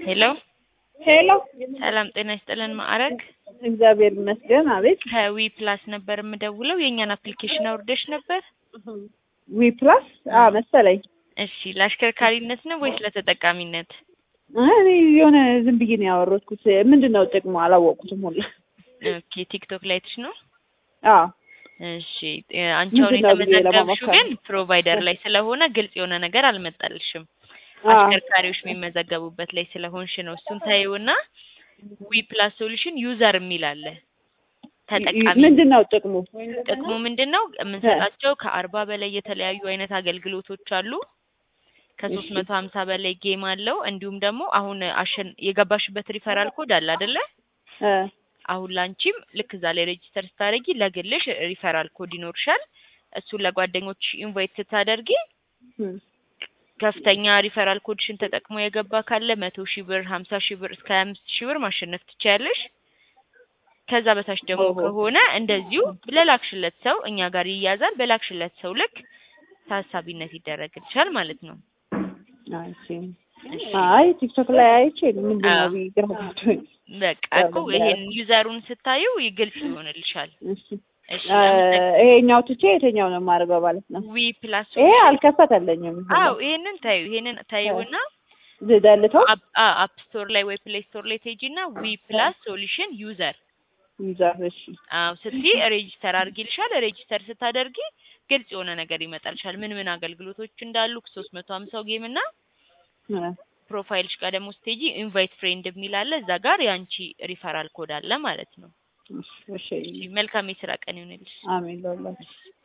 ሄሎ ሄሎ ሰላም ጤና ይስጥልን ማዕረግ እግዚአብሔር ይመስገን። አቤት ከዊ ፕላስ ነበር የምደውለው የእኛን አፕሊኬሽን አውርደሽ ነበር ዊ ፕላስ አ መሰለኝ። እሺ ለአሽከርካሪነት ነው ወይስ ለተጠቃሚነት እኔ የሆነ ዝም ብዬ ነው ያወረድኩት። ምንድን ነው ጥቅሙ አላወቅኩትም ሁላ። ኦኬ ቲክቶክ ላይ ትሽ ነው አዎ እሺ እ አንቺ አሁን ምንድን ነው ብዬ የተመዘገብሽው ለመሞከር ግን ፕሮቫይደር ላይ ስለሆነ ግልጽ የሆነ ነገር አልመጣልሽም አዎ አሽከርካሪዎች የሚመዘገቡበት ላይ ስለሆንሽ ነው እሱን ታይውና ዊ ፕላስ ሶሉሽን ዩዘር የሚል አለ ተጠቃሚ ምንድን ነው ጥቅሙ? ጥቅሙ ምንድን ነው? የምንሰጣቸው ከአርባ በላይ የተለያዩ አይነት አገልግሎቶች አሉ። ከሶስት መቶ ሀምሳ በላይ ጌም አለው። እንዲሁም ደግሞ አሁን አሸን የገባሽበት ሪፈራል ኮድ አለ አይደለ? እ አሁን ላንቺም ልክ እዛ ላይ ሬጂስተር ስታደርጊ ለግልሽ ሪፈራል ኮድ ይኖርሻል። እሱን ለጓደኞች ኢንቫይት ስታደርጊ እም፣ ከፍተኛ ሪፈራል ኮድሽን ተጠቅሞ የገባ ካለ መቶ ሺህ ብር፣ ሀምሳ ሺህ ብር እስከ ሀያ አምስት ሺህ ብር ማሸነፍ ትችያለሽ። ከዛ በታች ደግሞ ኦሆ። ከሆነ እንደዚሁ ለላክሽለት ሰው እኛ ጋር ይያዛል። በላክሽለት ሰው ልክ ታሳቢነት ይደረግልሻል ማለት ነው። አይ እሺ። እሺ አይ ቲክቶክ ላይ አይቼ ምንድን ነው አዎ። ብዬ ግራ ገብቶኝ። በቃ እኮ ይሄን ዩዘሩን ስታዩ ግልጽ ይሆንልሻል። እሺ እሺ እ ይሄኛው ትቼ የትኛው ነው የማደርገው ማለት ነው? ዊ ፕላስ ይሄ አልከፈተልኝም። አዎ ይሄንን ታዩ ይሄንን ታዩና ልደልተው አፕ ስቶር ላይ ወይ ፕሌይ ስቶር ላይ ትሄጂና ዊ ፕላስ ሶሉሽን ዩዘር ይዛር እሺ አዎ ስትይ ሬጂስተር አድርጊልሻል። ሬጂስተር ስታደርጊ ግልጽ የሆነ ነገር ይመጣልሻል። ምን ምን አገልግሎቶች እንዳሉ ሶስት መቶ ሀምሳው ጌም እና እ ፕሮፋይልሽ ጋር ደግሞ ስትሄጂ ኢንቫይት ፍሬንድ የሚል አለ። እዛ ጋር የአንቺ ሪፈራል ኮድ አለ ማለት ነው። እሺ እሺ መልካም የስራ ቀን ይሁንልሽ። አሜን ለሁላችሁ።